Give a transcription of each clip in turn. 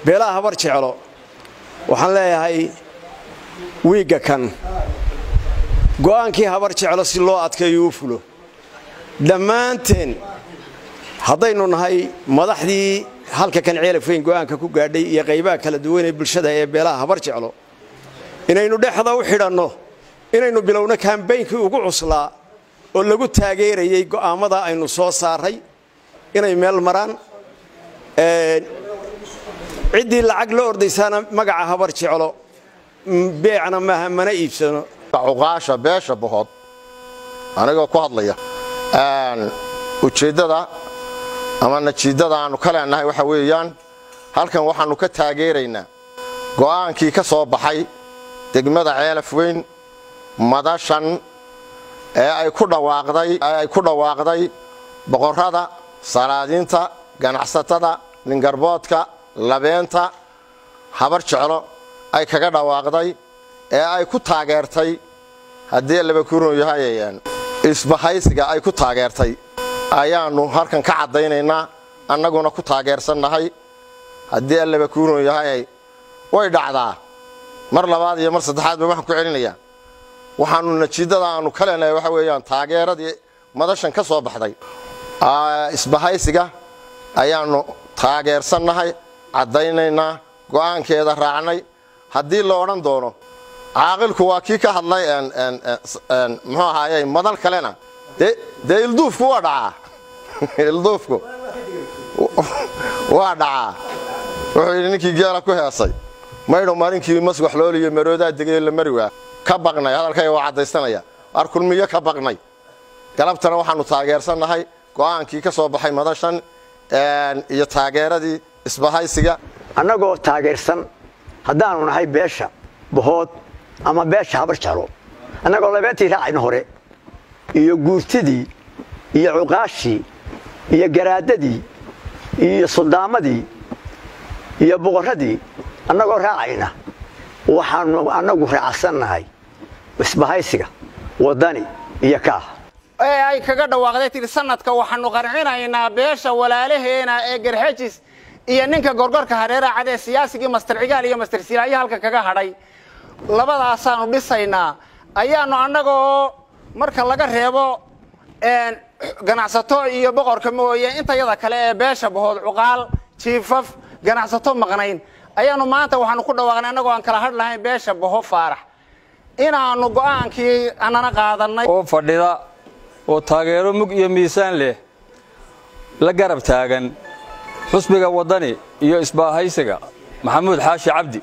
beelaha habar jeclo waxaan leeyahay wiigga kan go'aankii habar jeclo si loo adkeeyo u fulo dhammaanteen haddaynu nahay madaxdii halka kan ceelafweyn go'aanka ku gaadhay iyo qaybaha kala duwan ee bulshada ee beelaha habar jeclo inaynu dhexda u xidhanno inaynu bilowno kaambeynkii ugu cuslaa oo lagu taageerayey go'aammada aynu soo saaray inay meel maraan ciddii lacag la ordaysaana magaca habar jeclo beecna maaha mana iibsano cuqaasha beesha bohood anigoo ku hadlaya ujeeddada ama najiiddada aannu ka leennahay waxa weeyaan halkan waxaannu ka taageeraynaa go'aankii ka soo baxay degmada ceelaf weyn madashan ee ay ku dhawaaqday ku dhawaaqday boqorrada salaadiinta ganacsatada ningarboodka labeenta habar jeclo ay kaga dhawaaqday ee ay ku taageertay haddii labakuurun yahay isbahaysiga ay ku taageertay ayaannu halkan ka caddaynaynaa annaguna ku taageersannahay haddii allabakuurun yahay way dhacdaa mar labaad iyo mar saddexaadba waxaan ku celinayaa waxaannu najiiddada aannu ka leenahay waxa weeyaan taageeradii madashan ka soo baxday isbahaysiga ayaannu taageersannahay caddaynaynaa go'aankeeda raacnay haddii la odhan doono caaqilku waa kii ka hadlay muxuu ahaaye madal kalena dee ilduufku waa dhacaa ilduufku waa dhacaa wuxuu yidhi ninkii geela ku heesay maydho marinkii maswax looliyo maroodaa degay la mari waa ka baqnay hadalkayga waa caddaysanaya waar kulmiyo ka baqnay galabtana waxaannu taageersannahay go'aankii ka soo baxay madashan iyo taageeradii isbahaysiga annagoo taageersan haddaannu nahay beesha bohood ama beesha habar jeclo annagoo labeentii raacayna hore iyo guurtidii iyo cuqaashii iyo garaadadii iyo suldaamadii iyo boqorradii annagoo raacayna waxaannu annagu raacsannahay isbahaysiga waddani iyo kaah ee ay kaga dhawaaqday tiri sanadka waxaannu qarcinaynaa beesha walaalaheena ee garxejis iyo ninka gorgorka hareera cad ee siyaasigii master cigaal iyo master silaayo halka kaga hadhay labadaasaannu dhisaynaa ayaannu annagoo marka laga reebo ganacsato iyo boqorka mooye intayada kale ee beesha bahood cuqaal jiifaf ganacsato maqnayn ayaannu maanta waxaannu ku dhawaaqnay annagoo aan kala hadh lahayn beesha baho faarax inaannu go'aankii anana qaadannay oo fadhida oo taageero mug iyo miisaan leh la garab taagan xusbiga waddani iyo isbaahaysiga maxamuud xaashi cabdi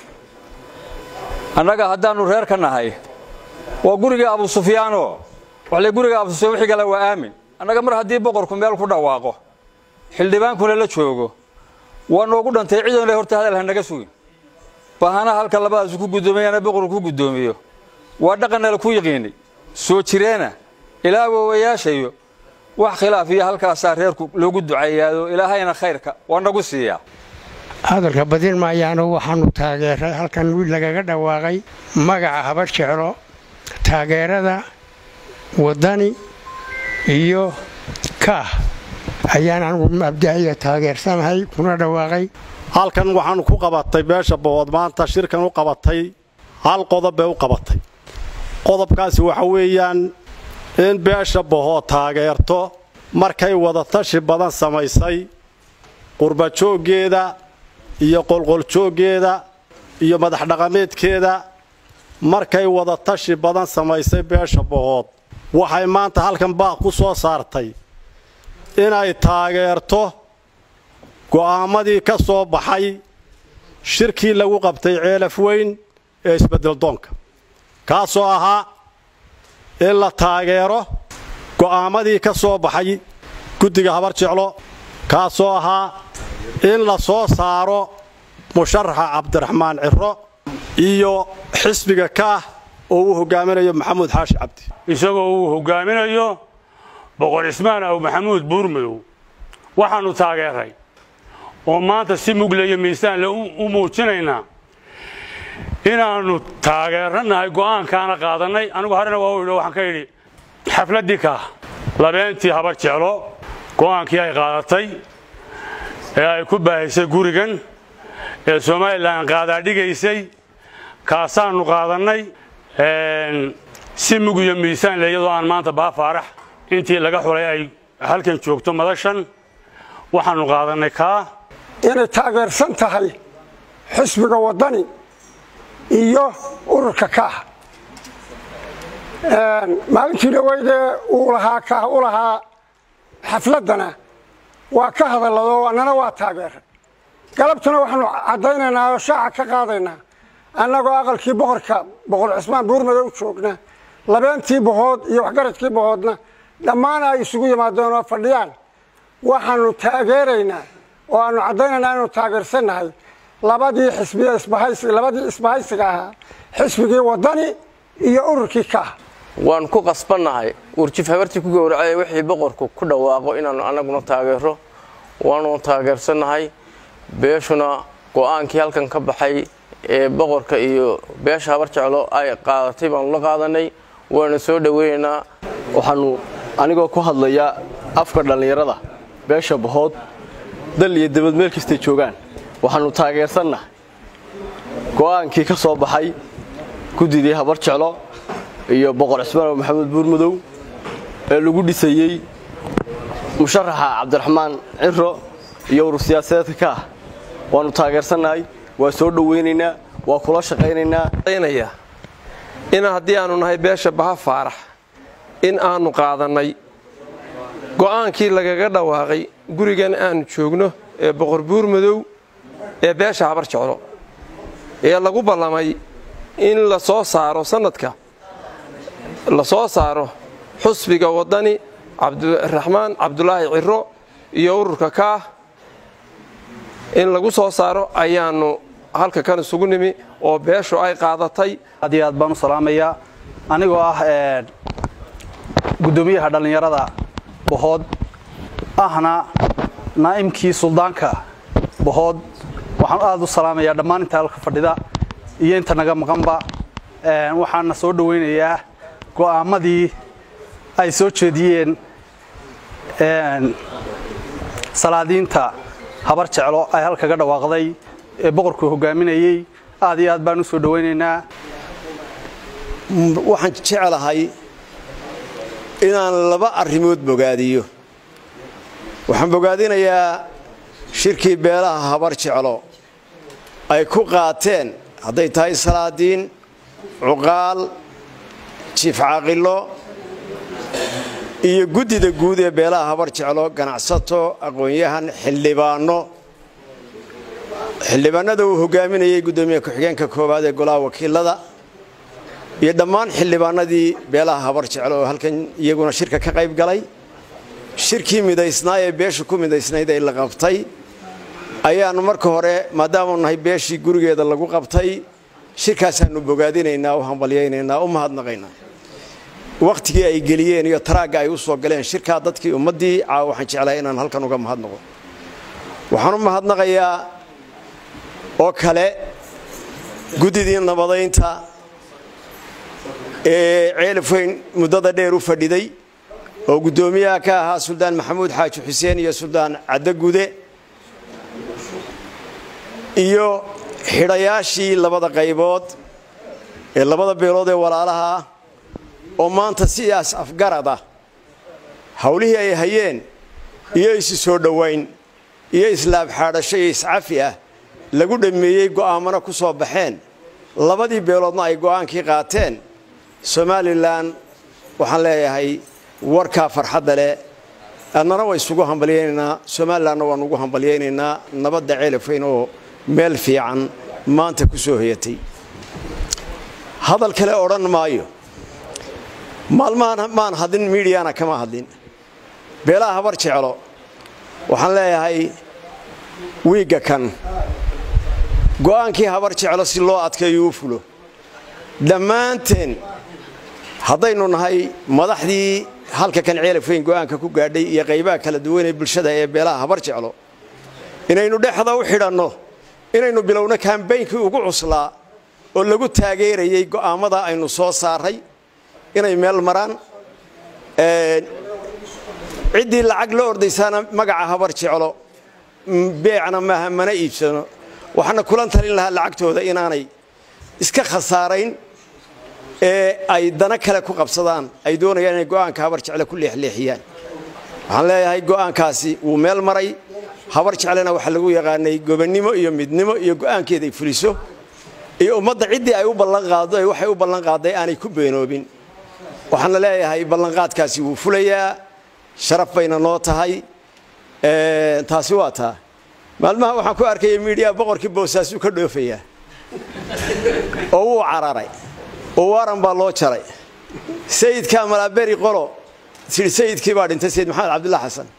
annaga haddaannu reer ka nahay waa gurigii abu sufyaanoo waxle guriga abu sufyaan wixii kale waa aamin annaga mar haddii boqorku meel ku dhawaaqo xildhibaankuna la joogo waa noogu dhantay cidoonle horta hadal ha naga sugin bahana halka labadaasu ku guddoomayana boqorku ku guddoomiyo waa dhaqannala ku yiqiinay soo jireena ilaa awoowayaashayo wax khilaaf iyo halkaasaa reerku loogu ducayaado ilaahayna khayrka waa nagu siiyaa hadalka badin maayaano waxaannu taageeray halkan wiil lagaga dhawaaqay magaca habar jeclo taageerada waddani iyo kaah ayaan anigu mabdaciga taageersanahay kuna dhawaaqay halkan waxaannu ku qabatay beesha bohood maanta shirkan u qabatay hal qodob bay u qabatay qodobkaasi waxa weeyaan in beesha bohood taageerto markay wadatashi badan samaysay qurbajooggeeda iyo qolqoljooggeeda iyo madaxdhaqameedkeeda markay wadatashi badan samaysay beesha bohood waxay maanta halkan baaq ku soo saartay inay taageerto go'aammadii ka soo baxay shirkii lagu qabtay ceelaf weyn ee isbeddeldoonka kaasoo ahaa in la taageero go'aammadii ka soo baxay guddiga habar jeclo kaasoo ahaa in la soo saaro musharaxa cabdiraxmaan ciro iyo xisbiga kaah oo uu hogaaminayo maxamuud xaashi cabdi isagoo uu hogaaminayo boqor cismaan aw maxamuud buurmadow waxaannu taageeray oo maanta si mugle iyo miisaanle u muujinaynaa inaannu taageeranahay go'aankaana qaadannay anigu horena waa u idho waxaan ka idhi xafladdii kaah labeentii habar jeclo go'aankii ay qaadatay ee ay ku baahisay gurigan ee somalilan qaadaadhigaysay kaasaannu qaadannay si mug iyo miisaan le iyadoo aan maanta baafaarax intii laga xulay ay halkan joogto madashan waxaannu qaadannay kaa inay taageersan tahay xisbiga waddani iyo ururka kaah maalintii dhaweydee uu lahaa kaah u lahaa xafladdana waa ka hadalladoo annana waa taageeray galabtuna waxaanu caddaynaynaa oo shaaca ka qaadaynaa annagoo aqalkii boqorka boqor cismaan buurmadow joogna labeentii bohood iyo waxgaradkii bohoodna dhammaan ay isugu yimaadeen oo fadhiyaan waxaanu taageeraynaa oo aanu caddaynaynaa inuu taageersannahay labadii xisbiye isbahaysi labadii isbahaysiga ahaa xisbigii waddani iyo ururkii kaah waan ku qasbannahay urjif habartii ku gowracay wixii boqorku ku dhawaaqo inaannu annaguna taageero waanu taageersannahay beeshuna go'aankii halkan ka baxay ee boqorka iyo beesha habar jeclo ay qaadatay baanu la qaadanay waana soo dhoweynaynaa waxaannu anigoo ku hadlaya afka dhallinyarada beesha bahood dal iyo debad meel kastay joogaan waxaannu taageersannahay go'aankii ka soo baxay guddidii habar jeclo iyo boqor cismaan maxamed buurmadow ee lagu dhisayey musharaxa cabdiraxmaan ciro iyo urur siyaasadeedka ka ah waannu taageersannahay waa soo dhowaynaynaa waa kula shaqaynaynaa in haddii aannu nahay beesha baha faarax in aannu qaadannay go'aankii lagaga dhawaaqay gurigan aannu joogno ee boqor buurmadow ee beesha habar jeclo ee lagu ballamay in la soo saaro sannadka la soo saaro xusbiga waddani cabdiraxmaan cabdulaahi ciro iyo ururka kaah in lagu soo saaro ayaannu halka kan isugu nimi oo beeshu ay qaadatay aad iyo aad baan u salaamayaa anigoo ah guddoomiyaha dhallinyarada bohood ahna naa'imkii suldaanka bohood waxaan aad u salaamayaa dhammaan inta halka fadhida iyo inta naga maqanba waxaana soo dhowaynayaa go'aamadii ay soo jeediyeen salaadiinta habar jeclo ay halkaga dhawaaqday ee boqorku hogaaminayey aad iyo aad baan u soo dhowaynaynaa waxaan jeclahay inaan laba arrimood bogaadiyo waxaan bogaadinayaa shirkii beelaha habar jeclo ay ku qaateen hadday tahay salaadiin cuqaal jiif caaqilo iyo guddida guud ee beelaha habar jeclo ganacsato aqoon-yahan xildhibaanno xildhibaanada uu hogaaminayey guddoomiye ku-xigeenka koowaad ee golaha wakiilada iyo dhammaan xildhibaanadii beelaha habar jeclo oo halkan iyaguna shirka ka qayb galay shirkii midaysnaa ee beesha ku midaysnayd ee la qabtay ayaannu marka hore maadaamau nahay beeshii gurigeeda lagu qabtay shirkaasaannu bogaadinaynaa u hambalyaynaynaa u mahadnaqaynaa wakhtigii ay geliyeen iyo taraagga ay u soo galeen shirkaa dadkii ummaddii caawa waxaan jeclahay inaan halkan uga mahadnaqo waxaan u mahadnaqayaa oo kale guddidii nabadaynta ee ceelafweyn muddada dheer u fadhiday oo guddoomiyaha ka ahaa suldaan maxamuud xaaji xuseen iyo suldaan caddagude iyo xidhayaashii labada qaybood ee labada beelood ee walaalaha ah oo maanta sidaas afgarad ah howlihii ay hayeen iyo isu soo dhowayn iyo islaabxaadhasho iyo iscafi ah lagu dhammeeyey go'aamana ku soo baxeen labadii beeloodna ay go'aankii qaateen somalilan waxaan leeyahay warkaa farxadda leh adnana waa isugu hambalyaynaynaa somalilanna waan ugu hambalyaynaynaa nabadda ceelafweyn oo meel fiican maanta ku soo hoyatay hadal kale odhan maayo maalmahan maan hadlin miidiyana kama hadlin beelaha habar jeclo waxaan leeyahay wiigga kan go'aankii habar jeclo si loo adkeeyo u fulo dhammaanteen haddaynu nahay madaxdii halka kan ceelafweyn go'aanka ku gaadhay iyo qaybaha kala duwan ee bulshada ee beelaha habar jeclo inaynu dhexda u xidhanno inaynu bilowno kaambaynkii ugu cuslaa oo lagu taageerayey go'aammada aynu soo saaray inay meel maraan ciddii lacag la ordaysaana magaca habar jeclo beecna maaha mana iibsano waxaana kulan talin lahaa lacagtooda inaanay iska khasaarayn ee ay dana kale ku qabsadaan ay doonayaan inay go'aanka habar jecle ku leexleexiyaan waxaan leeyahay go'aankaasi wuu meel maray habar jeclena waxaa lagu yaqaanay gobonnimo iyo midnimo iyo go'aankeeda ay fuliso iyo ummadda ciddii ay u ballanqaado ee waxay u ballanqaaday aanay ku beenoobin waxaana leeyahay ballanqaadkaasi wuu fulayaa sharaf bayna noo tahay taasi waa taa maalmaha waxaan ku arkaya miidhiya boqorkii boosaasuu ka dhoofayaa oo wuu cararay oo waaran baa loo jaray sayidkaa malaaberi qolo tii sayidkii baa dhintay sayid maxamed cabdullah xasan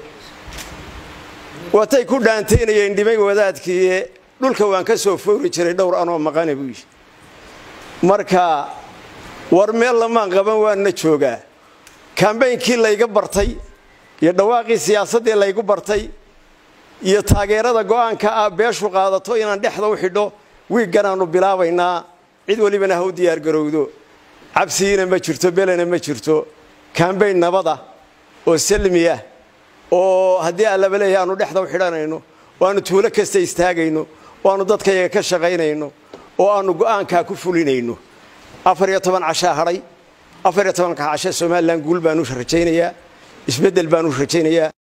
watay ku dhaantaynayeen dhimay wadaadkii dhulka waan ka soo foori jiray dhowr anoo maqane buu yidhi marka war meel lamaan qaban waanna joogaa kambaynkii layga bartay iyo dhawaaqii siyaasaddii laygu bartay iyo taageerada go'aanka ah beeshu qaadato inaan dhexda u xidho wiigganaannu bilaabaynaa cid welibana ha u diyaargarowdo cabsigiina ma jirto belena ma jirto kambayn nabada oo salmiya oo haddii allaba leeyahay aanu dhexda u xidhanayno oo aanu tuulo kasta istaagayno oo aanu dadkayaga ka shaqaynayno oo aanu go'aankaa ku fulinayno afar iyo toban cashaa hadhay afar iyo tobanka cashe somalilan guul baanu rajaynayaa isbeddel baanu rajaynayaa